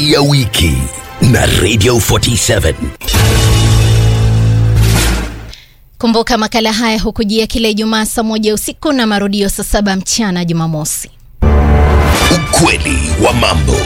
Stori ya wiki na Radio 47. Kumbuka makala haya hukujia kila Ijumaa saa moja usiku na marudio saa saba mchana Jumamosi. Ukweli wa mambo.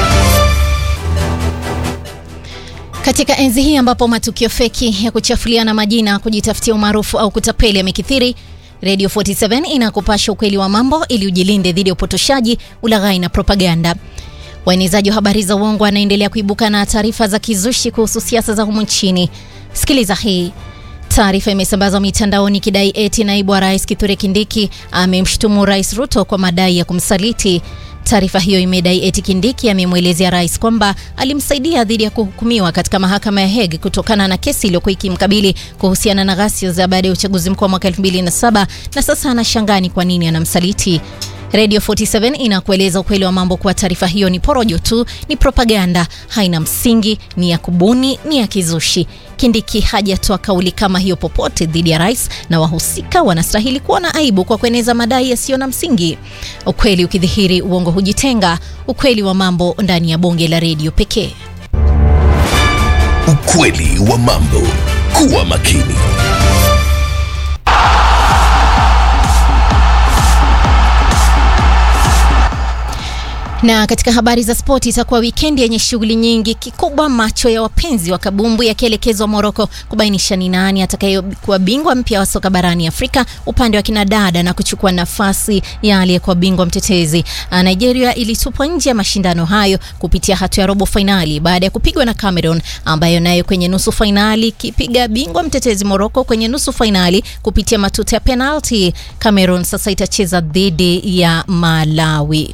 Katika enzi hii ambapo matukio feki ya kuchafuliana majina, kujitafutia umaarufu au kutapeli yamekithiri, Radio 47 inakupasha ukweli wa mambo ili ujilinde dhidi ya upotoshaji, ulaghai na propaganda. Waenezaji wa habari za uongo wanaendelea kuibuka na taarifa za kizushi kuhusu siasa za humu nchini. Sikiliza hii. Taarifa imesambazwa mitandaoni ikidai eti naibu wa rais Kithure Kindiki amemshutumu rais Ruto kwa madai ya kumsaliti. Taarifa hiyo imedai eti Kindiki amemwelezea rais kwamba alimsaidia dhidi ya kuhukumiwa katika mahakama ya Hague kutokana na kesi iliyokuwa ikimkabili kuhusiana na ghasia za baada ya uchaguzi mkuu wa mwaka 2007 na sasa anashangaa ni kwa nini anamsaliti. Radio 47 inakueleza ukweli wa mambo kuwa taarifa hiyo ni porojo tu, ni propaganda, haina msingi, ni ya kubuni, ni ya kizushi. Kindiki hajatoa kauli kama hiyo popote dhidi ya rais na wahusika wanastahili kuwa na aibu kwa kueneza madai yasiyo na msingi. Ukweli ukidhihiri, uongo hujitenga. Ukweli wa mambo ndani ya bonge la redio pekee. Ukweli wa mambo. Kuwa makini. Na katika habari za spoti, itakuwa wikendi yenye shughuli nyingi. Kikubwa macho ya wapenzi wa kabumbu yakielekezwa Moroko kubainisha ni nani atakayekuwa bingwa mpya wa soka barani Afrika upande wa kinadada na kuchukua nafasi ya aliyekuwa bingwa mtetezi. Nigeria ilitupwa nje ya mashindano hayo kupitia hatua ya robo fainali baada ya kupigwa na Cameroon ambayo nayo kwenye nusu fainali kipiga bingwa mtetezi Moroko kwenye nusu fainali kupitia matuta ya penalti. Cameroon sasa itacheza dhidi ya Malawi.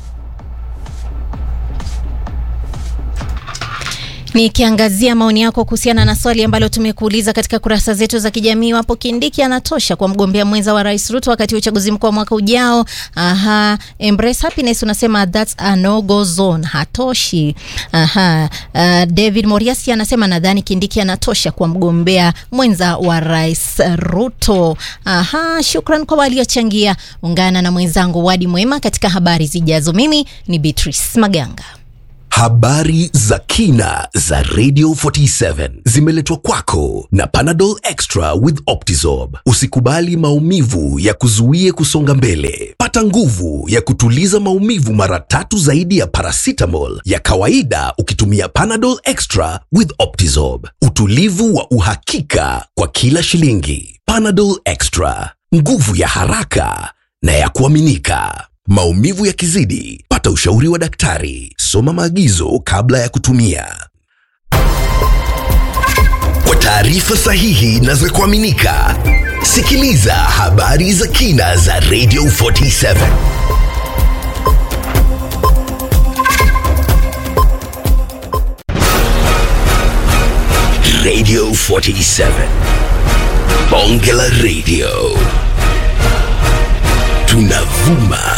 Nikiangazia maoni yako kuhusiana na swali ambalo tumekuuliza katika kurasa zetu za kijamii, wapo Kindiki anatosha kwa mgombea mwenza wa Rais Ruto wakati wa uchaguzi mkuu wa mwaka ujao? Aha, Embrace Happiness unasema that's a no go zone, hatoshi. Aha, uh, David Moriasi anasema nadhani Kindiki anatosha kwa mgombea mwenza wa Rais Ruto. Aha, shukran kwa waliochangia. Ungana na mwenzangu Wadi Mwema katika habari zijazo. Mimi ni Beatrice Maganga. Habari za kina za Radio 47 zimeletwa kwako na Panadol Extra with Optizorb. Usikubali maumivu ya kuzuie kusonga mbele. Pata nguvu ya kutuliza maumivu mara tatu zaidi ya paracetamol ya kawaida ukitumia Panadol Extra with Optizorb. Utulivu wa uhakika kwa kila shilingi. Panadol Extra, nguvu ya haraka na ya kuaminika. Maumivu yakizidi, pata ushauri wa daktari. Soma maagizo kabla ya kutumia. Kwa taarifa sahihi na za kuaminika, sikiliza habari za kina za Radio 47. Radio 47. Bonge la Radio. Tunavuma